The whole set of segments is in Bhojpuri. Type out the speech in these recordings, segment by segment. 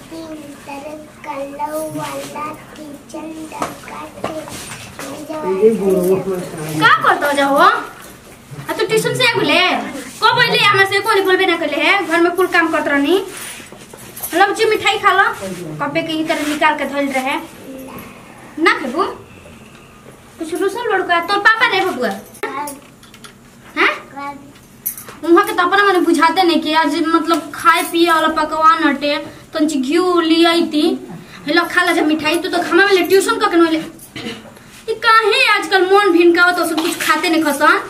तीतर कलौ वाला किचन डकाते का करतो जा हो आ तू ट्यूशन से बोले को बोले हमरा से कोनी बोलबे ना करले है घर में कुल काम करत रहनी लब जी मिठाई खा लो कपे के ई तरह निकाल के धइल रहे ना खेबू कुछ रुसल लड़का तोर पापा रे बबुआ हैं उहाँ के तो अपना मने बुझाते नहीं कि आज मतलब खाए पिए वाला पकवान हटे तंच घी लियाई थी हेलो खा ला जा मिठाई तू तो खामा में ट्यूशन क के नले ये काहे आजकल मन भिन का तो सब कुछ खाते नहीं खसन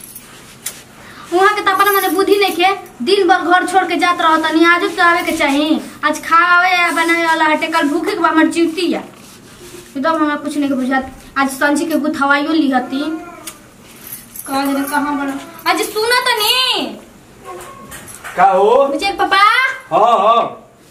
वहाँ के तो अपना मने बुद्धि नहीं के दिन भर घर छोड़ के जात रहो तनी आज तो आवे के चाही आज खावे या बनावे वाला हटे कल भूखे के बा हमर चिवती या एकदम हमरा कुछ नहीं के बुझात आज संजी के गुथवाइयो लिहती कहा जरे कहाँ बड़ा आज सुना तो नहीं का हो मुझे पापा हाँ हाँ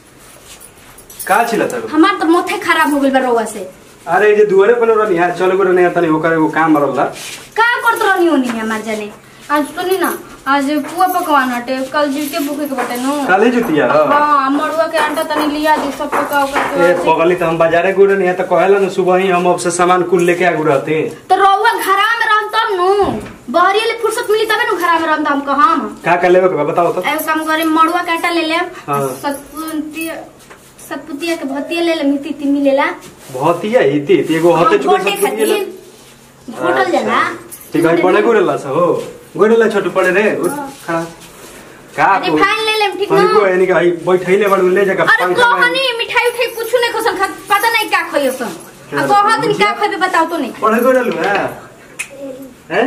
का छिला तब हमार तो मोथे खराब हो गइल बा रउआ से अरे ये दुआरे पर रहनी है चलो करे नहीं तनी ओकर एगो काम रहला का करत रहनी होनी हमार जाने आज सुनी ना आज पुआ पकवान हटे कल जीते भूखे के बटे नु काले जुतिया ह हाँ मड़ुआ के आटा तनी लिया दी सब पका उका ए के पगली त हम बाजारे गुड़ नहीं है त कहला न सुबह ही हम अब से सामान कुल लेके आगु रहते तो रउआ घरा में रहम तब नु बहरी ले फुर्सत मिली तबे नु घरा में रहम त हम कहम का का लेवे के बा बताओ तो एगो काम करे मड़ुआ के आटा ले ले हाँ। सतपुतिया सतपुतिया के भतिया ले ले मिट्टी तिमी ले ला भतिया हिती ती एगो हते चुके घोटे सब खातिर घोटल जाला ठीक है पड़े गुड़ेला स हो गुड़ेला छोटू पड़े रे उठ खड़ा का तू रिफाइन ले ले ठीक हनी को ना यानी कि भाई बैठैले बड़ ले जगह अरे कहनी मिठाई उठाई कुछ नहीं खसन खा पता नहीं क्या खाइयो सन आ क्या? कहत नहीं क्या खाबे बताओ तो नहीं पढ़े गुड़ेलु है हैं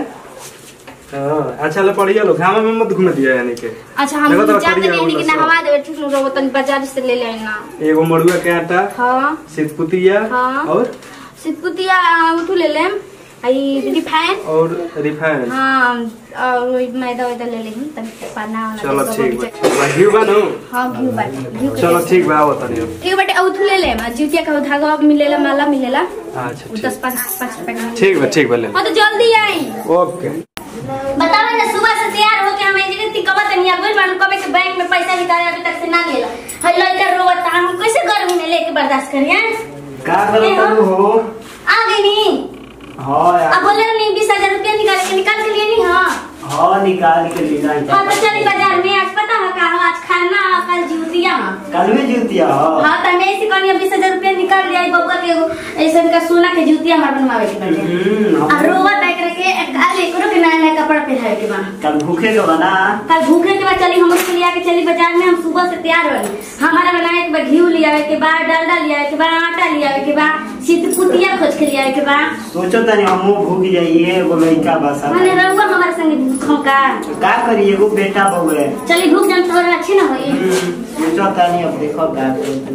हां अच्छा ले पढ़िया लो घामा में मत घूमे दिया यानी के अच्छा हम देखो तो जाते करिया नहीं कि बोला सब। नहवा देवे ठीक नु रहो तनी बाजार से ले ले ना एगो मड़ुआ के आटा हां सितपुतिया हाँ। और सितपुतिया उठू ले लेम आई रिफाइन और रिफाइन हाँ और वही मैदा वैदा ले लेम तनी पाना वाला चलो दे ठीक दो बा घी बानो हाँ घी बाटी घी के चलो दे। ठीक बा आओ तनी अब। ठीक बाटे औथू ले लेम आ जुतिया का धागा मिलेला माला मिलेला अच्छा उ ठीक दस पाँच पाँच रुपए का ठीक बा ठीक बा ले हाँ तो जल्दी आई ओके बतावा ना सुबह से तैयार होके हम इंजीनियर ती कबत नहीं आगुल मालूम कबे के बैंक में पैसा निकाले अभी तक से ना लेला हई लइका रोवत हम कैसे गर्मी में लेके बर्दाश्त करिए का करत हो आ गई नहीं हाँ यार अब बोले नहीं बीस हजार रुपया निकाल के निकाल के लिए नहीं हाँ हाँ निकाल के ले जाए हाँ तो चली बाजार में आज पता है का आज खाना और कल जूतिया हाँ कल में जूतिया हो हाँ तो मैं ऐसी कहनी बीस हजार रुपया निकाल लिया बबुआ के एगो ऐसे का सोना के जूतिया हमार बनवावे के बाटे हम्म, और हम- रोवा बैठ रखे काल एकरो के नया नया कपड़ा पहनावे के बा कल भूखे के बना कल भूखे के बाद चली हम उसको लिया के चली बाजार में हम सुबह से तैयार बनी हमारा बनाए के बाद घी लिया के बाद डालडा लिया के बाद आटा लिया के बाद सिद्धपुतिया खोज के लिया के बाद सोचो तनी हमू भूख जाइए एगो लड़का बस मैंने रहुआ हमारे संगे भूखों का का करी एगो बेटा बउए चली भूख जान थोड़ा अच्छी ना होई हम्म, सोचो तनी अब देखो का करी।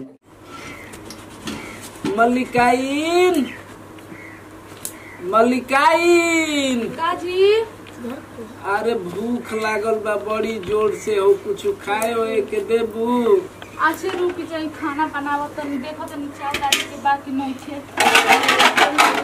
मल्लिकाइन मल्लिकाइन काजी अरे भूख लागल बा बड़ी जोर से हो कुछ खाए होए के देबू अच्छे रुक जाई खाना बनावत तनी देखो तनी चाय डाली के बाकी नहीं थे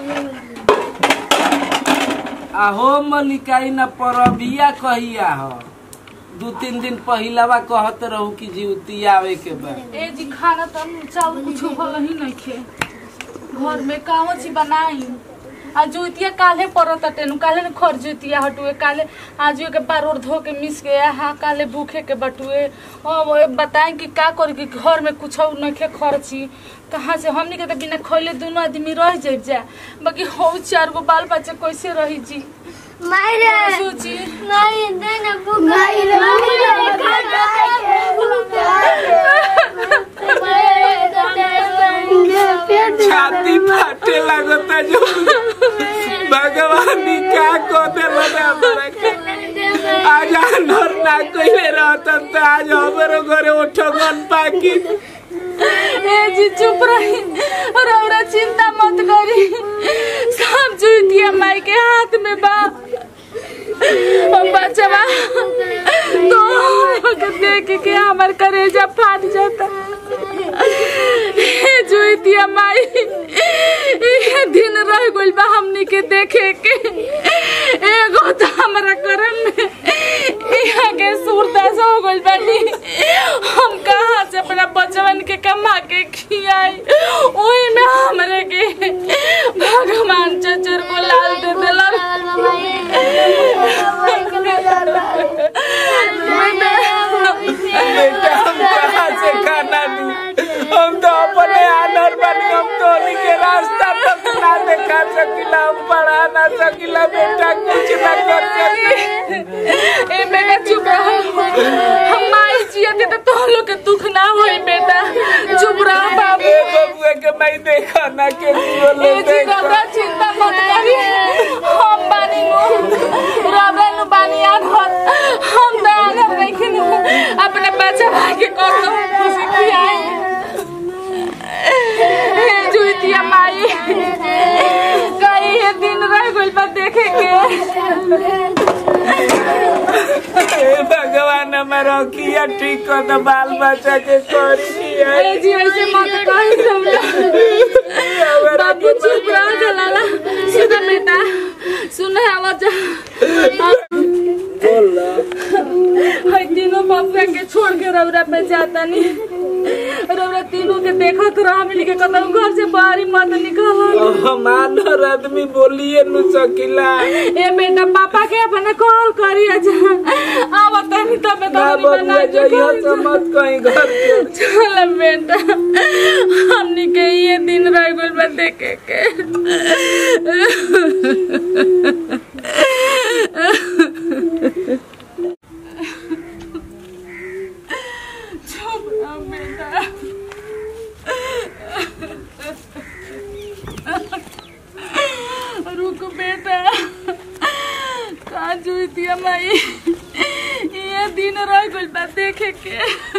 आहो मल्लिकाइन परबिया कहिया हो दू तीन दिन पहिलावा कहत रहू कि जीवती आवे के बा ए जी खाना तो चावल कुछ भल ही नहीं थे घर में काहो ची बनाई आ जुतिया काले परत टेनु काले न खर जुतिया हटुए काले आज के बार और धो के मिस गया हाँ काले भूखे के बटुए ओ वो बताएं कि का करी कि घर में कुछ नखे खर्ची कहाँ से हमनी के तो बिना खैले दोनों आदमी रह जाए जा बाकी हो चार गो बाल बच्चे कैसे रही जी मारे सोची नहीं देना भूखा छाती फाटे लागता जो भगवान ई का को देला ना हमरा के आज अनहर ना कइले रहतन त आज हमरो घरे उठगन पाकी ए जी चुप रही और औरा चिंता मत करी सब जुतिया माई के हाथ में बा हम बचवा तो देख के हमार करेजा फाट जाता ए जुतिया माई ये दिन रह गइल बा हमनी के देखे के एगो तो हमरा करम में यहाँ के सूरदास हो गइल बानी हम कहाँ से अपना बचवन के कमा के हम माई जियते तो तोह लोग के दुख ना होई बेटा चुप रह बाबू ए बबुआ के मैं देखा ना के बोले ए जी घबरा चिंता मत करी हम बानी नु रबे नु बानी आघर हम तो आघर नहीं नु अपने बच्चा भाई के कतो खुशी खियाई हे जुइतिया माई कई ये दिन रह गइल बा देखे के ए भगवान हमारा किया ठीक कर दो बाल बच्चा के करी दिया ए जी ऐसे मत कही सब लोग बाबू चुप रह जलाला सुन बेटा सुन आवाज हाय तीनों बाबू के छोड़ के रौरा पे जाता नहीं रौरा तीनों के देखा तो रहा मिल के कदम घर से बाहर मत निकल मानर आदमी बोलिए नु सकिला ए बेटा पापा के अपने कॉल करी जा आवत नहीं तब ना तो बबुआ जइया से मत कहीं घर के चल बेटा हमनी के ये दिन रह गइल बा देखे के चुप रह बेटा रुक बेटा कहाँ जुइतिया माई ये दिन रह गइल बा देखे के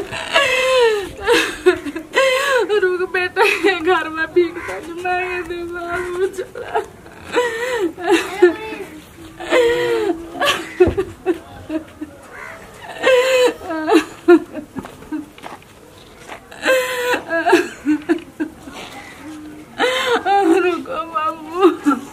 रुक बेटा ये घर में भीख तक मांगे दे बाबू चला रुको बाबू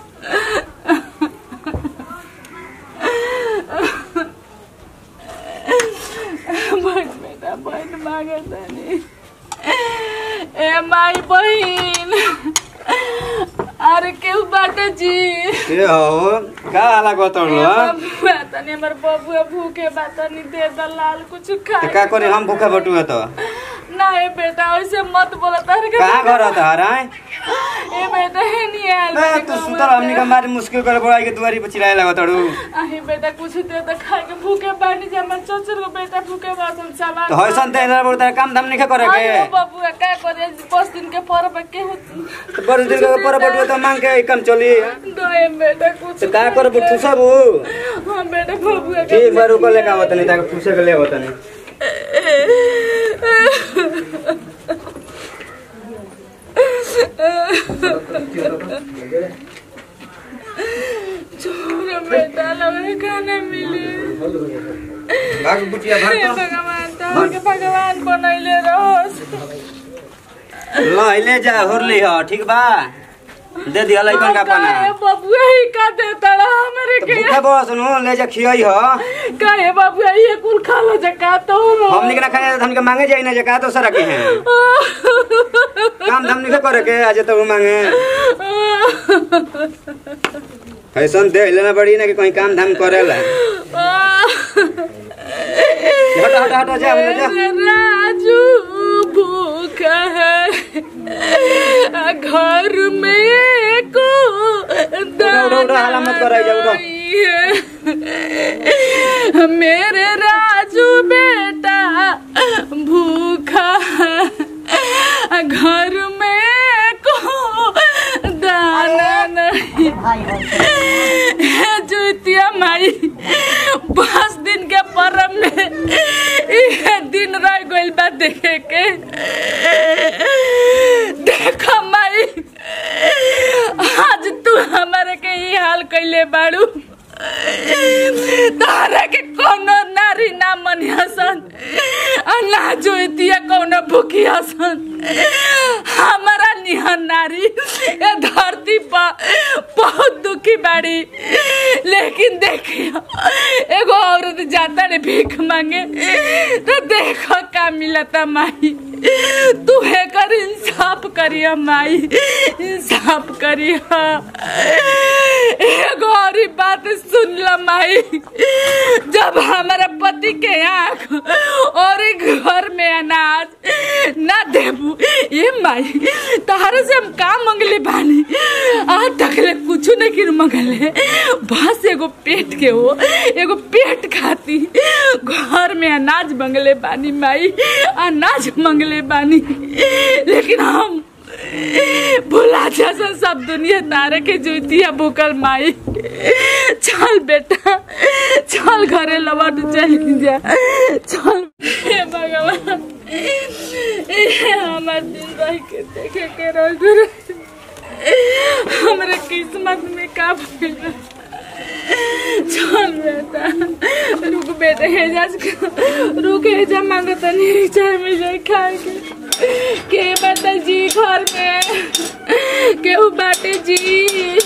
बैठ बेटा बैठ मागे तनी ए माई बहिन अरे केहू बाटे जी के हो का हाला गतड़ ए बबुआ तनी हमर बबुआ भूखे बा तनी दे दलाल कुछ खा का करे हम भूखा बटुआ तो नहीं बेटा ऐसे मत बोला तार के कहाँ घर था हराय ए बेटा है नहीं आयल ए तू सुतर हमनी का मारी मुश्किल करे बड़ा के दुआरी पर चिल्लाए लगा तड़ू अहे बेटा कुछ दे तो खाए के भूखे बानी जा मन चचर को बेटा भूखे बासन सामान तो हइसन ते इधर बोलता काम धाम नहीं करे के अरे बबुआ का करे पाँच दिन के पर्व के होती तो बड़ दिन का पर बटुआ तो मांग के काम चली दे बेटा कुछ तो का कर बुठू सब हाँ बेटा बबुआ के ठीक बार ऊपर लेके आवत नहीं ताके ठूसे के ले आवत नहीं छोड़ बेटा लगे खाना मिली भाग बुटिया हे भाग भगवान तो के भगवान बनैले रहोस तो ल ले जा होरली ह ठीक बा दे दिया लइकन का पाना काहे बबुआ ही का देता रहा हमरे तो के भूखा बस नु ले जा खियई ह काहे बबुआ ये कुल खा लो जका तो हमनी के ना खाने तो हमके मांगे जाई ना जे का तो सरा के हैं काम धाम नहीं करे के आज तो मांगे फैशन दे लेना पड़ी ना कि कहीं काम धाम करेला हट हट हट जा हम जा राजू भूख है घर में को उड़ा, उड़ा, उड़ा, हाला मत कराई जा, उड़ा। है मेरे राजू बेटा भूखा है घर में को दाना नहीं जुतिया माई पाँच दिन के परम में ये दिन रह गइल बा देखे के देखो माई आज तू हमारे के ई हाल कैले बाड़ू तारा के कोनो नारी ना मनियासन आ ना जोतिया कोनो भूखियासन हमारा निहन नारी ए धरती पर बहुत दुखी बाड़ी लेकिन देखियो एगो औरत जाता रे भीख मांगे तो देखो का मिलता माई तू है कर इंसाफ करिया माई इंसाफ करिया एगो और ही बात सुन ल माई जब हमारा पति के आँख और एक घर में अनाज ना देबू ये माई तहरा से हम का मंगले बानी आज तक ले कुछ नहीं किन मंगले बस एगो पेट के हो एगो पेट खाती घर में अनाज मंगले बानी माई अनाज मंगले बानी लेकिन हम भुला जैसा सब दुनिया तारे के जुतिया भूकल माई चल बेटा चल घरे लौट चल जा चल हे भगवान ये हमार दिन रह के देखे के रह हमारे किस्मत में का भइल बा? चल बेटा रुक बेटा हेजा रुक हेजा मांगो तनी चाय में जाए खाए के के बता जी घर में केहू बाटे जी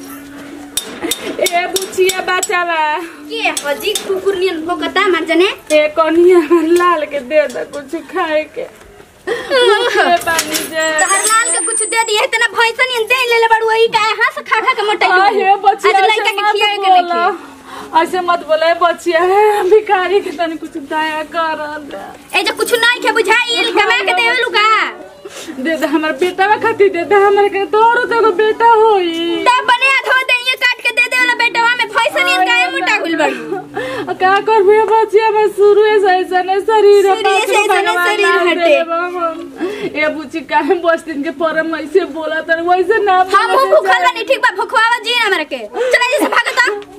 ए बुचिया बचावा के हजी कुकुर नियन भोकता मार जने ए कनिया लाल के दे दे कुछ खाए के भूखे पानी जे तहर लाल के कुछ दे दिए तना भैंसा नियन दे ले ले बड़ू ई का हां से खा खा के मोटा आहे बचिया आज ऐसे लड़का के मत खियाए के बोला नहीं ऐसे मत बोले बचिया है भिखारी के तनी कुछ दया कर दे ए जो कुछ नहीं के बुझाई कमा के देवे लुका दे दे हमर बेटा खातिर दे दे हमर के तोरो तो एगो बेटा होई तब बने अधो दे ये काट के दे दे वाला बेटवा में भैंसा नियन काहे मोटा गुल बड़ू आ का करबे बचिया में शुरू से ऐसा ने शरीर है, शुरुए से बाप रे ऐसने भगवान शरीर नाम हटे। दे बाबा। ए बुची काहे बस दिन के परम ऐसे बोला तर वैसे ना हम बोले भूखल जाए। बानी ठीक बा भुखवावा जी ना मेरे के चला जैसे भागता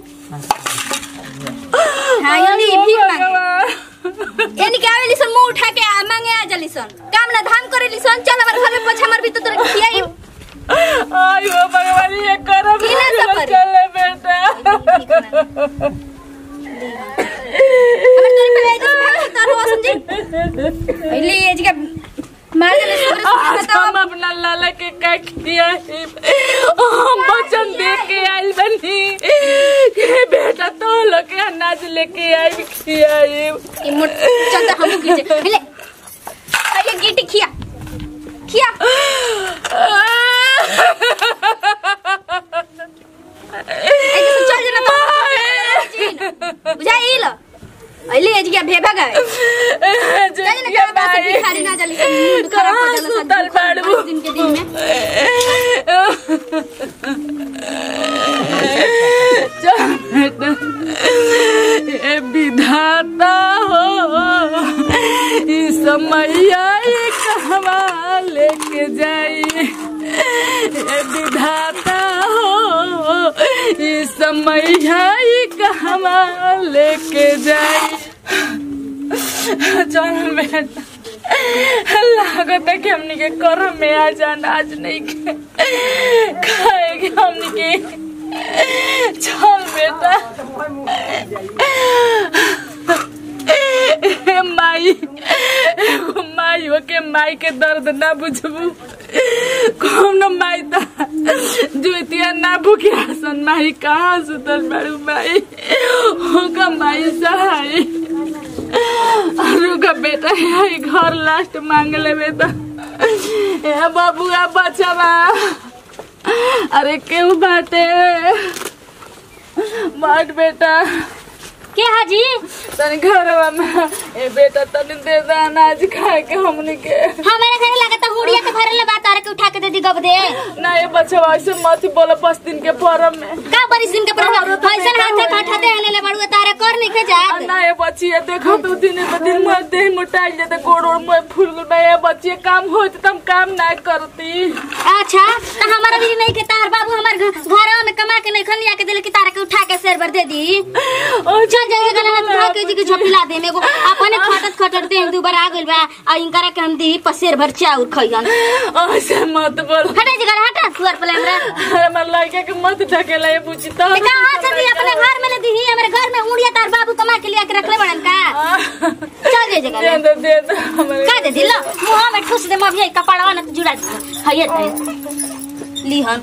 हां ये ली भीख मांगे भगवान। यानी क्या वेली सन मुंह उठा के आ मांगे आ जली सन काम ना धाम करे ली सन चल हमारे घर में पोछा मार भी तो तोरे खियाई आयो भगवान ये करब की ना सब करी? चले बेटा हमारे तोरे पे आई जैसे भाग तारो समझी पहले ये जगह मार जले सुरे आज सुरे हम बताओ अपना लाला के का किया है हम वचन दे के आइल बनी के बेटा तो लोग के अनाज लेके आई खियाई ये मुट चलता हम गिर जाए पहले पहले गिटी खिया खिया ऐसे से चल जरा तो बुझाई लो अइले ये जगह भेभा गए चल ना कहाँ पास भिखारी ना जली सन मुंड खराब हो जाला सन सुतल बाड़ू। पाँच दिन के दिन में ये विधाता हो इस समैया कहवा लेके जाई ये विधाता हो इस समैया कहवा लेके जाई चल बेटा लागत है कि हमनी के करम में आ जाना आज नहीं के खाएगे हमनी के चल बेटा ए माई एगो माई हो के माई के दर्द ना बुझबू कौन माई ता जुतिया ना भूखी आसन माई कहाँ सुतल बाड़ू माई होगा माई सहाय रुका बेटा यही घर लास्ट मांग ले बेटा ए बाबुआ बचवा अरे क्यों बाटे बाट बेटा के हाजी तनी घरवा में ए बेटा तनी दे दे अनाज खाए के हमनी के हमारे घर लगता हुड़िया के भरले बात आरे के उठा के दे दी गब दे ना ये बचवा ऐसे मत बोलो पाँच दिन के फॉरम में का बरिस दिन के प्रभाव फैशन हाथे काठाते आने ले बड़ुआ तारे कर नहीं के आ, जात ना ये बच्ची ये देखो तो दिन ब दिन मोर देह मोटाइल जाते गोड़ ओड़ मोर फूल गल बा ये बच्ची काम होत त हम काम ना करती अच्छा तो हमारा भी नहीं के तार बाबू हमार घ- घरवा में कमा के नहीं खन लिया के दिल की तारे के उठा के शेर भर दे दी चल जाए गला हाथ उठा के जी के झपिला दे मेगो अपने खटत खटत दे दू बार आ गइल बा आ इनकरा के हम दी पसेर भर चाउर खइयन ऐसे मत बोल हटे जी गला हटा सुअर पले हमरा हमार लड़का के मत ढकेला ये बुझी तो ते कहां से दी अपने घर में ले दी हमारे घर में उड़िया तार बाबू कमा के लिया के रखले बड़न का चल जाए दे जगह दे दे दे हमारे का दे दिलो मुंह में ठुस दे मभी कपड़वा न जुड़ा दे हइए दे लीहन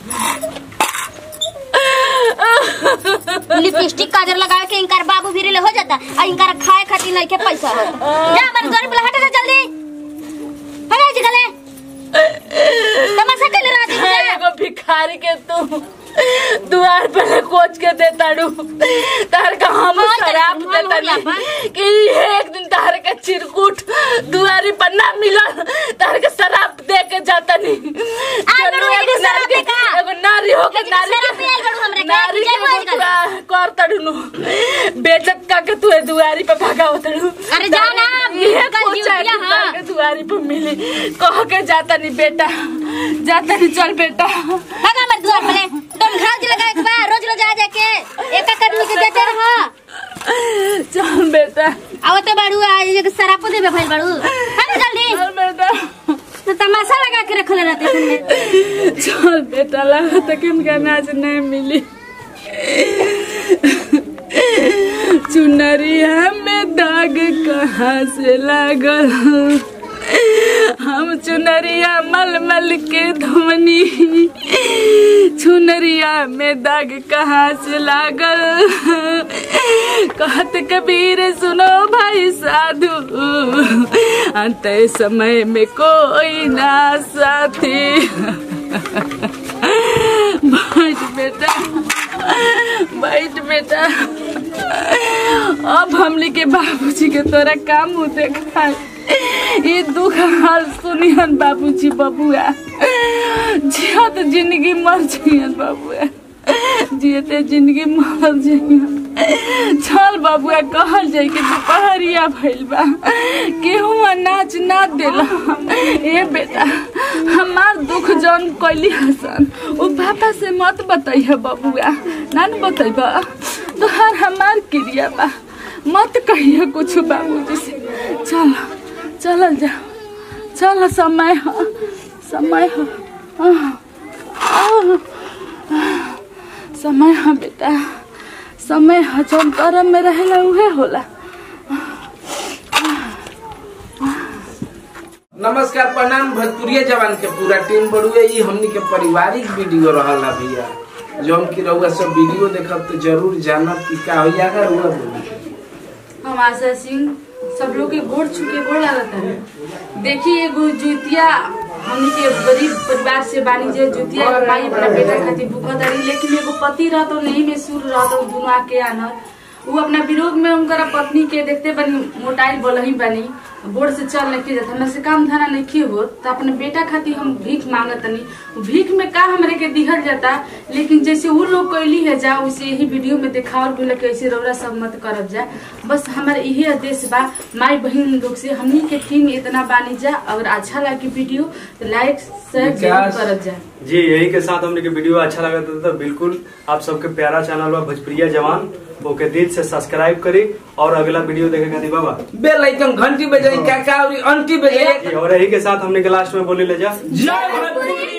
लिपस्टिक काजर लगा के इनकार बाबू फिर ले हो जाता आ इनकार खाए खातिर नहीं के पैसा हो जा हमारे घर पे हटा जा जल्दी हटा जी गले तमाशा कर रहा थी है एगो भिखारी के तू दुआर पे कोच के दे ताड़ू तार का हम शराब देता हो गया नहीं कि ये एक दिन तार के चिरकुट दुआरी पर ना मिलल तार के शराब दे के जाता नहीं आज बड़ू एगो शराब दे का? एगो नारी हो के लेकिन नारी शराब पियाल बड़ू हमरा के, नारी जय के बोल कर। मुतुआ कर तड़नु बेचत का के तू दुआरी पे भागाव तड़नु अरे जा ना, ये कल पूछा ड्यूटिया, कि तार हाँ। के दुआरी पे मिली कह के जाता नहीं बेटा जाता नहीं चल बेटा भागा मत द्वार पले तुम घाल जी लगा के बा रोज रोज आ जाके एक एक आदमी के देते रहो चल बेटा आवते बाड़ू आज एक शराब देबे भइल बाड़ू अरे जल्दी चल बेटा तो तमाशा लगा के रखले रहते सुनने चल बेटा लगा तक इनका अनाज नहीं मिली चुनरिया में दाग कहाँ से लागल हम चुनरिया मल मल के धोनी चुनरिया में दाग कहाँ से लागल कहत कबीर सुनो भाई साधु अंत समय में कोई ना साथी बैठ बेटा बैठ बेटा अब हमने के बाबूजी के तोरा काम मुँह देखा ये दुख हाल सुनियन बाबूजी बबुआ जिया तो जिंदगी मर जियन बबुआ जियते जिंदगी मर जियन चल बबुआ कहल जाई कि दुपहरिया भइल बा केहू नाच ना देला ए बेटा हमार दुख जौन कैली हसन उ पापा से मत बताइए बबुआ ना न बतैबा तोहार हमार क्रिया बा मत कहिए कुछ बाबूजी से चल चलल जा चल समय ह समय ह आह, आह, समय ह बेटा समय ह जौन करम में रहेला उहे होला नमस्कार प्रणाम भोजपुरिया जवान के पूरा टीम बड़ुए ई हमनी के पारिवारिक वीडियो रहल ना भैया जौन की रउआ सब वीडियो देखब तो जरूर जानब कि का होइया का हुआ बोली हम आशा सिंह सब लोग के गोड़ छुके गोड़ लागत है देखिए एगो जुतिया हमनी के गरीब परिवार से बानी जे जुतिया के माई अपना बेटा खातिर भूखत रही लेकिन एगो पति रहतो नहीं में सुर रहतो दुनू आके आनर वो अपना विरोध में उनकर पत्नी के देखते बनी मोटाइल बोलही बनी बोर्ड से चल नहीं जाता हमरा से काम धंधा नहीं हो तो अपने बेटा खातिर हम भीख मांगत तनी भीख में का हमरे के दिहल जाता लेकिन जैसे वो लोग कैली है जा वैसे यही वीडियो में दिखावल भी कि ऐसे रौरा सब मत करब जा बस हमारे यही आदेश बा माई बहन लोग से हमनी के टीम इतना बानी जा अगर अच्छा लगे वीडियो तो लाइक शेयर जरूर विकास। करब जा जी यही के साथ हमने के वीडियो अच्छा लगा था तो बिल्कुल आप सबके प्यारा चैनल बा भोजप्रिया जवान ओके दिल से सब्सक्राइब करी और अगला वीडियो देखे खातिर बाबा बेल आइकन घंटी बजाई काका और अंटी बजाई और यही के साथ हमने के लास्ट में बोले ले जा जय भोजपुरी